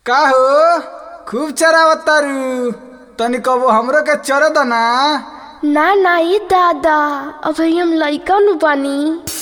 का हो खूब चरावतारू तनी कबो हमरो के चर दना ना ना ये दादा अभी हम लइका नु बानी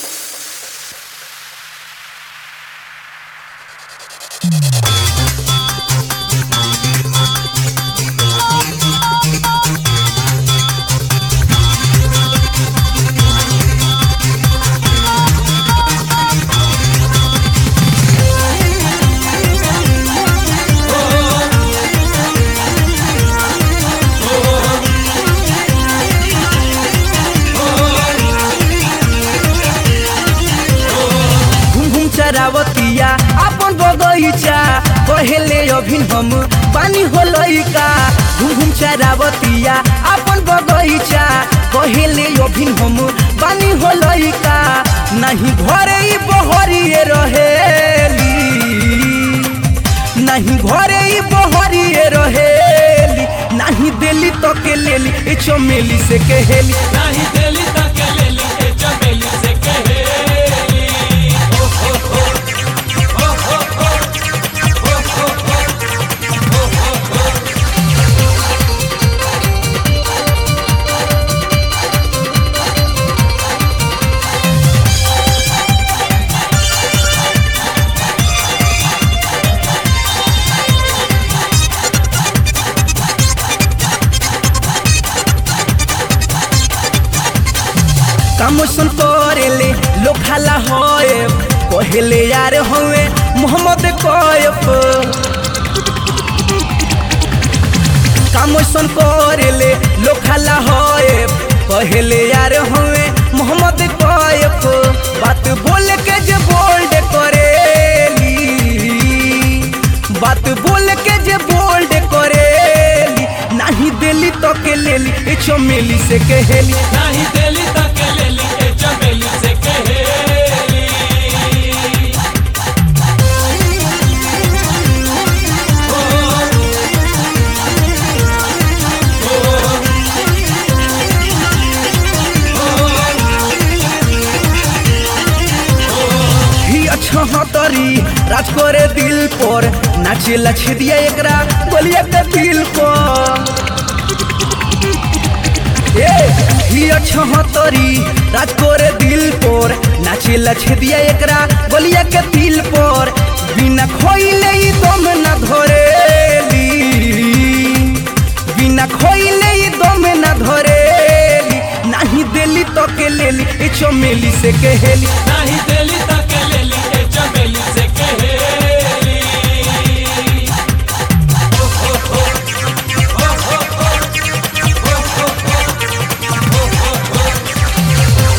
घूम घूम चरावतिया अपन बगैचा कहेले अभिन हम पानी हो लइका घूम घूम चरावतिया अपन बगैचा कहेले अभिन हम पानी हो लइका नहीं घरे ई बहरिए रहेली नहीं घरे ई बहरिए रहेली नहीं देली तो के लेली ए चमेली से कहेली नाही दिली तक लेली ए चमेली से कहेली ओ हो हो ओ हो हो ओ हो हो ओ हो हो कामोसन करेले लोखाला होए कहेले यार होए मोहम्मद कोयफ कामोसन करेले लोखाला होए कहेले यार होए मोहम्मद कोयफ बात बोल के जे बोल्ड करेली बात बोल के जे बोल्ड करेली नहीं देली तो के लेली ए चमेली से कहेली नाही दिली तक लेली ए चमेली से कहेली ही अच्छा हतरी राज करे दिल पर नाचे लछे दिया एकरा बोलिया के दिल पर ए ही अच्छा हतरी राज करे दिल पर नाचे लछे दिया एकरा बोलिया के दिल पर बिना खोइले ई दम न धरेली बिना खोइले ई दम न धरेली नहीं देली तो के लेली ए चमेली से कहेली नाही दिली तक लेली ए चमेली से कहेली ओ हो हो ओ हो हो ओ हो हो ओ हो हो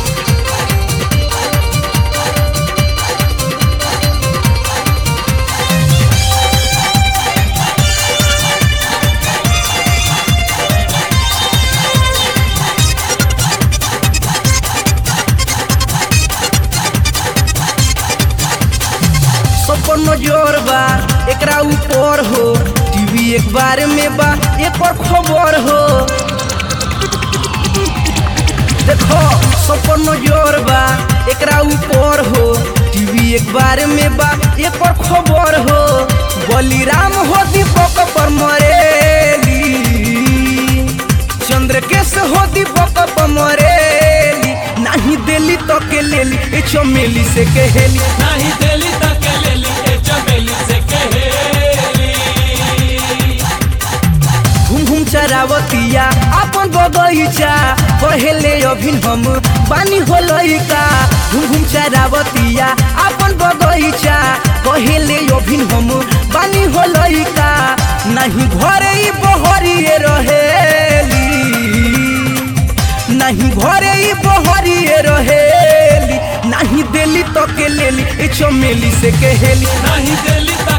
सपन नजर बा एकरा ऊपर हो टीवी एक बार में बा एक और खबर हो देखो सपन नजर बा एकरा ऊपर हो टीवी एक बार में बा एक और खबर हो बलिराम हो दीपक पर मरेली चंद्रकेश हो दीपक पर मरेली नहीं देली तो के लेली ए चमेली से कहेली नाही दिली तक लेली ए चमेली से कहेली घूम घूम चरावतिया अपन बगैचा कहेले अभिन हम पानी हो लइका घूम घूम चरावतिया अपन बगैचा कहेले अभिन हम पानी हो लइका नहीं घरे ई बहरिए रहेली नहीं घरे ई बहरिए रहेली नहीं देली तो के लेली ए चमेली से कहेली नाही दिली तक